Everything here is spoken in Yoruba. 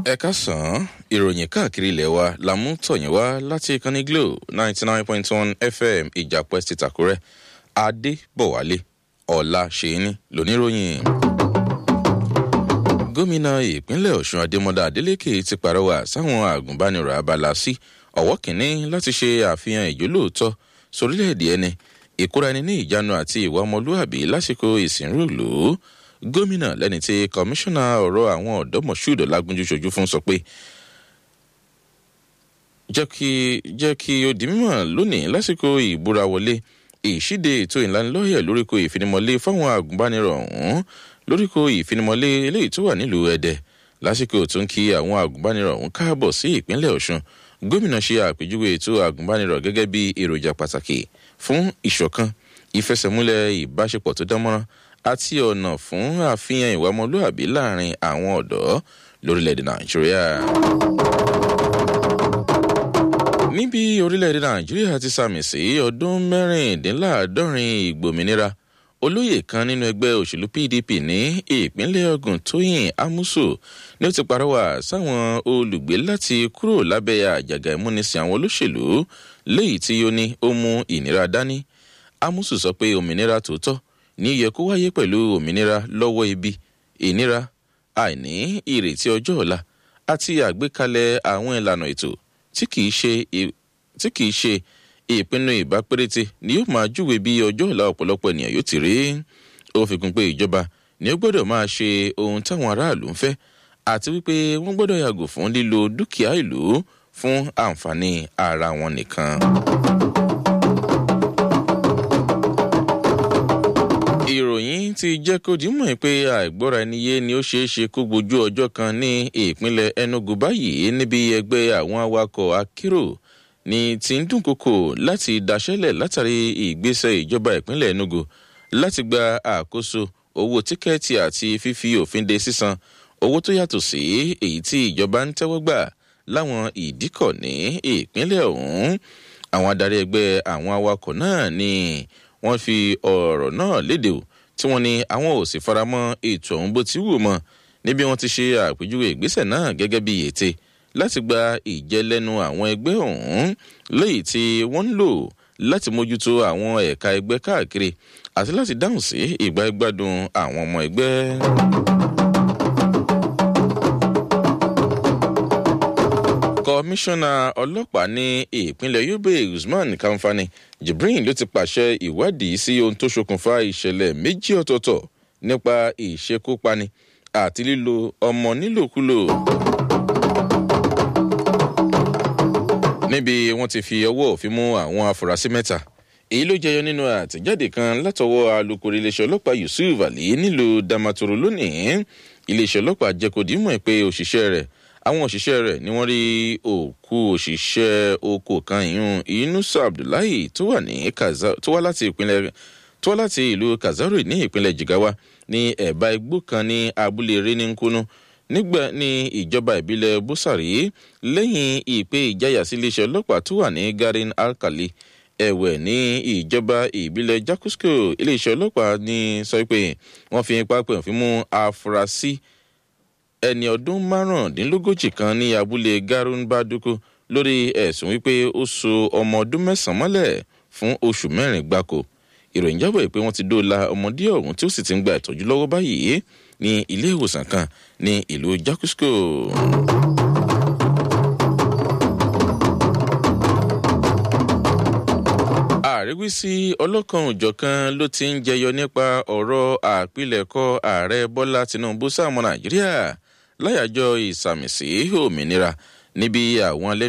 ẹ káàsán ìròyìn káàkiri ilẹ̀ wa la mú tọ̀yìn wá láti ìkànnì glo ninety nine point one fm ìjàpẹ́ ti tàkúrẹ́ adébọ̀wálé ọ̀la ṣèyí lóníròyìn. gómìnà ìpínlẹ̀ ọ̀ṣun adémọdá adélèké ti pàrọwà sáwọn àgùnbánirọ̀ abala sí ọ̀wọ́ kìíní láti ṣe àfihàn ìjólóòótọ́ sórílẹ̀-èdè ẹni ìkóra ẹni ní ìjánu àti ìwà ọmọlúàbí lásìkò ìsìnrúlù gómìnà lẹ́ni tí kọmíṣánná ọ̀rọ̀ àwọn ọ̀dọ́ mọ̀ṣúùdù lágúnjú ṣojú fún sọ pé jẹ́ kí jẹ́ kí ó di mímọ̀ lónìí lásìkò ìbúra wọlé ìṣíde ètò ìlanilọ́yẹ̀ lóríko ìfinimọ̀lé fáwọn àgùnbánirọ̀ ọ̀hún lóríko ìfinimọ̀lé eléyìí tó wà nílùú ẹ̀dẹ̀ lásìkò tó ń kí àwọn àgùnbánirọ̀ ọ̀hún káàbọ̀ sí ìpínlẹ̀ ọ̀ṣun gómìnà ṣe àpèjúwe ètò àgùnbánirọ̀ gẹ́gẹ́ bí èròjà pàtàkì fún ìṣọ̀kan ìfẹsẹ̀múlẹ̀ ìbáṣepọ̀ tó dánmọ́rán àti ọ̀nà fún àfihàn ìwà ọmọlúàbí láàrin àwọn ọ̀dọ́ lórílẹ̀‐èdè nàìjíríà. níbi orílẹ̀‐èdè nàìjíríà ti sàmì sí ọdún mẹ́rìndínláàádọ́rin ìgbòmìnira olóyè kan nínú ẹgbẹ́ òṣèlú pdp ní ìpínlẹ̀ ogun tóyìn amusu ni ó ti parọ́wà sáwọn olùgbé láti kúrò lábẹ́ àjàgà ìmúnisìn àwọn olóṣèlú léyìí tí ó ní ó mú ìnira dání amusu sọ pé òmìnira tòótọ́ ní yẹ kó wáyé pẹ̀lú òmìnira lọ́wọ́ ibi ìnira àìní ìrètí ọjọ́ ọ̀la àti àgbékalẹ̀ àwọn ìlànà ètò tí kìí ṣe ìpinnu ìbá péréte ni yóò máa júwe bí ọjọ́ ọ̀la ọ̀pọ̀lọpọ̀ ènìyàn yóò ti rí ó fi kún pé ìjọba ni ó gbọ́dọ̀ máa ṣe ohun táwọn aráàlú ń fẹ́ àti wípé wọ́n gbọ́dọ̀ yàgò fún lílo dúkìá ìlú fún àǹfààní ara wọn nìkan. ìròyìn ti jẹ́ kó dìímọ̀ pé àìgbọ́ra ẹni yé ni ó ṣeé ṣe kó gbojú ọjọ́ kan ní ìpínlẹ̀ enugu báyìí níbi ẹgbẹ́ àwọn awakọ̀ akérò ni ti ń dúnkokò láti daṣẹ́lẹ̀ látàrí ìgbésẹ̀ ìjọba ìpínlẹ̀ enugu láti gba àkóso owó tíkẹ́ẹ̀tì àti fífi òfin de sísan owó tó yàtọ̀ sí èyí tí ìjọba ń tẹ́wọ́ gbà láwọn ìdíkọ̀ ní ìpínlẹ̀ ọ̀hún àwọn adarí ẹgbẹ́ àwọn awakọ̀ náà ni wọ́n fi ọ̀rọ̀ náà léde o tí wọ́n ní àwọn ò sì faramọ́ ètò ọ̀hún bó ti wù mọ́ níbi wọ́n ti ṣe àpèjúwe ìgbésẹ̀ náà gẹ́gẹ́ bí ète láti gba ìjẹ́lẹ́nu àwọn ẹgbẹ́ ọ̀hún léyìí tí wọ́n ń lò láti mójútó àwọn ẹ̀ka ẹgbẹ́ káàkiri àti láti dáhùn sí ìgbà ìgbádùn àwọn ọmọ ẹgbẹ́. kọmíṣánná ọlọ́pàá ní ìpínlẹ̀ yobe usman kamfani jibrin ló ti pàṣẹ ìwádìí sí ohun tó ṣokùnfà ìṣẹ̀lẹ̀ méjì ọ̀tọ̀ọ̀tọ̀ nípa ìṣekúpani àti lílo ọmọ nílòkulò. níbi wọ́n ti fi ọwọ́ òfin mú àwọn afurasí mẹ́ta èyí ló jẹyọ nínú àtẹ̀jáde kan látọwọ́ alūkkóró iléeṣẹ́ ọlọ́pàá yusuf ali nílùú damaturu lónìí iléeṣẹ́ ọlọ́pàá jẹ́ kó dìímọ̀ pé òṣìṣẹ́ rẹ̀ àwọn òṣìṣẹ́ rẹ̀ ni wọ́n rí òkú òṣìṣẹ́ oko kan ìyún inusa abdullahi tó wà ní tó wá láti ìpínlẹ̀ tó wá láti ìlú kazari ní ìpínlẹ̀ jigawa ní ẹ̀bá igbó kan ní abúlé reninkunu nígbà ní ìjọba ìbílẹ̀ búsàrí lẹ́yìn ìpè ìjáyà sí iléeṣẹ́ ọlọ́pàá tó wà ní garin alkali ẹ̀wẹ̀ ní ìjọba ìbílẹ̀ jakusko iléeṣẹ́ ọlọ́pàá ní sọ pé wọ́n fi ipá pè fún mú afurasí ẹni ọdún márùndínlógójì kan ní abúlé garun baduku lórí ẹ̀sùn wípé ó so ọmọ ọdún mẹ́sàn-án mọ́lẹ̀ fún oṣù mẹ́rin gbáko ìròyìn jábọ̀ pé wọ́n ti dóòlà ọmọdé ọ̀hún tí ó sì ti ń gba ìtọ́jú lọ́wọ́ báyìí ní ilé ìwòsàn kan ní ìlú jakusko. àríwísí ọlọ́kan òjọ̀kan ló ti ń jẹyọ nípa ọ̀rọ̀ àpilẹ̀kọ ààrẹ bọ́lá tinubu sáàmù nàìjíríà láyàjọ ìsàmìsí òmìnira níbi àwọn